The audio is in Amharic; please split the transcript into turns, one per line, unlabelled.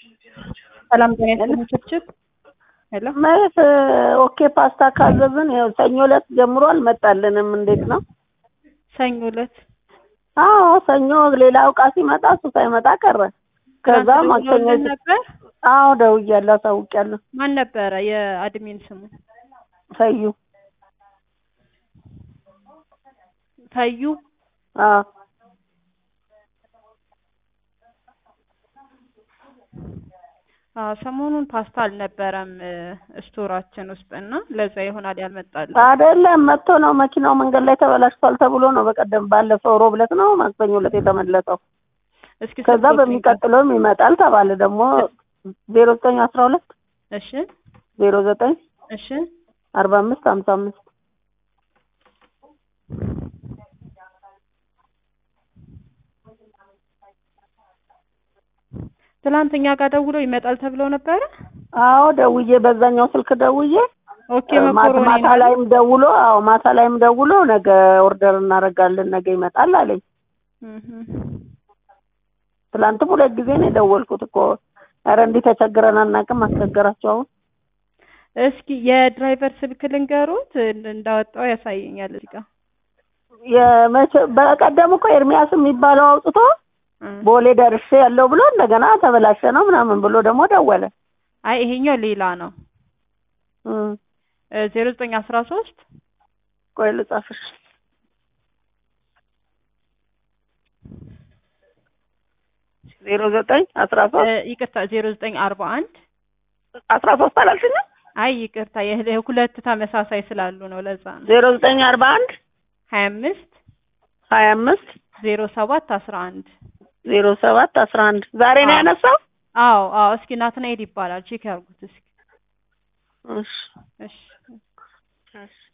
ሰላም ጤና ይስጥልኝ ችብችብ ሄሎ
ማለት ኦኬ ፓስታ ካዘዝን ያው ሰኞ ዕለት ጀምሮ አልመጣልንም። እንዴት ነው?
ሰኞ ዕለት
አዎ ሰኞ ሌላ እቃ ሲመጣ እሱ ሳይመጣ ቀረ። ከዛ
ትናንት
ማክሰኞ
ደውለውልን ነበር።
አዎ ደውያለሁ፣ አሳውቂያለሁ።
ማን ነበረ የአድሚን ስሙ?
ሰዩ
ታዩ
አዎ
አዎ ሰሞኑን ፓስታ አልነበረም እ ስቶራችን ውስጥ እና ለዛ ይሆናል ያልመጣልን።
አይደለም መጥቶ ነው መኪናው መንገድ ላይ ተበላሽቷል ተብሎ ነው በቀደም ባለፈው ሮብ ዕለት ነው ማክሰኞ ዕለት የተመለሰው።
እስኪ
ከዛ
ስልክዎትን
በሚቀጥለውም ይመጣል ተባለ። ደግሞ ዜሮ ዘጠኝ አስራ ሁለት
እሺ
ዜሮ ዘጠኝ
እሺ
አርባ አምስት ሀምሳ አምስት
ትላንት እኛ ጋር ደውለው ይመጣል ተብለው ነበረ።
አዎ ደውዬ በዛኛው ስልክ ደውዬ
ኦኬ
ማታ
መኮሮኒ
ማታ
ነው።
ላይም ደውሎ አዎ ማታ ላይም ደውሎ ነገ ኦርደር እናደርጋለን ነገ ይመጣል አለኝ።
እህ
ትላንትም ሁለት ጊዜ ነው የደወልኩት እኮ ኧረ እንዲህ ተቸግረን አናውቅም አስቸገራቸው አሁን
እስኪ የድራይቨር ስልክ ልንገሩት እንዳወጣው ያሳየኛል እዚህ ጋር
የመቼ በቀደም እኮ ኤርሚያስ የሚባለው አውጥቶ
እ
ቦሌ ደርሼ ያለው ብሎ እንደገና ተበላሸ ነው ምናምን ብሎ ደግሞ ደወለ
አይ ይሄኛው ሌላ ነው።
እም
ዜሮ ዘጠኝ አስራ ሶስት
ቆይ ልጻፍሽ ዜሮ ዘጠኝ አስራ ሶስት
ይቅርታ ዜሮ ዘጠኝ አርባ አንድ
አስራ ሶስት አላልሽኝም
አይ ይቅርታ የህ- ሁለት ተመሳሳይ ስላሉ ነው ለዛ ነው።
ዜሮ ዘጠኝ አርባ አንድ
ሀያ አምስት
ሀያ አምስት
ዜሮ ሰባት አስራ አንድ
ዜሮ ሰባት አስራ አንድ ዛሬ ነው
አዎ።
ያነሳው
አዎ አዎ እስኪ ናትናኤል ይባላል ቼክ ያርጉት እስኪ
እሺ
እሺ
እሺ